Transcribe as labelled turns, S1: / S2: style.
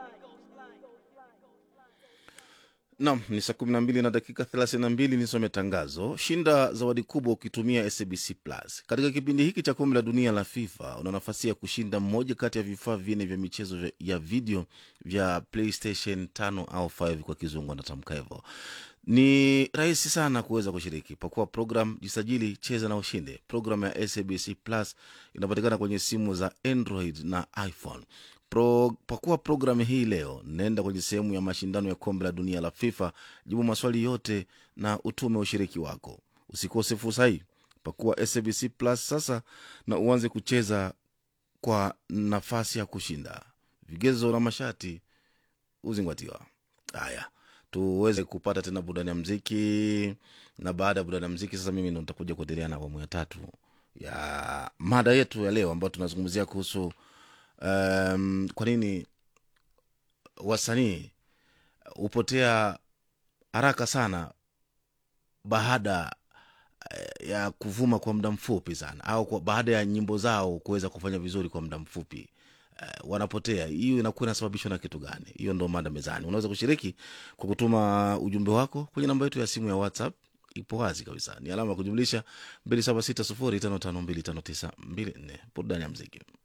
S1: Nam ni saa kumi na mbili na dakika thelathini na mbili. Nisome tangazo. Shinda zawadi kubwa ukitumia SABC Plus. Katika kipindi hiki cha kombe la dunia la FIFA una nafasi ya kushinda mmoja kati ya vifaa vinne vya michezo vya- ya video vya PlayStation 5 au 5 kwa kizungu anatamka hivyo. Ni rahisi sana kuweza kushiriki. Pakua program, jisajili, cheza na ushinde. Program ya SABC Plus inapatikana kwenye simu za Android na iPhone. Pro, pakua programu hii leo, nenda kwenye sehemu ya mashindano ya kombe la dunia la FIFA, jibu maswali yote na utume ushiriki wako. Usikose fursa hii. Pakua SABC Plus sasa na uanze kucheza kwa nafasi ya kushinda. Vigezo na masharti huzingatiwa. Haya, tuweze kupata tena burudani ya mziki, na baada ya burudani ya mziki sasa mimi ndo nitakuja kuendelea na awamu ya tatu ya mada yetu ya leo ambayo tunazungumzia kuhusu um, kwa nini wasanii hupotea haraka sana baada eh, ya kuvuma kwa muda mfupi sana au kwa, baada ya nyimbo zao kuweza kufanya vizuri kwa muda mfupi eh, wanapotea. Hiyo inakuwa inasababishwa na kitu gani? Hiyo ndo mada mezani. Unaweza kushiriki kwa kutuma ujumbe wako kwenye namba yetu ya simu ya WhatsApp, ipo wazi kabisa, ni alama ya kujumlisha 276055259254. Burudani ya mziki.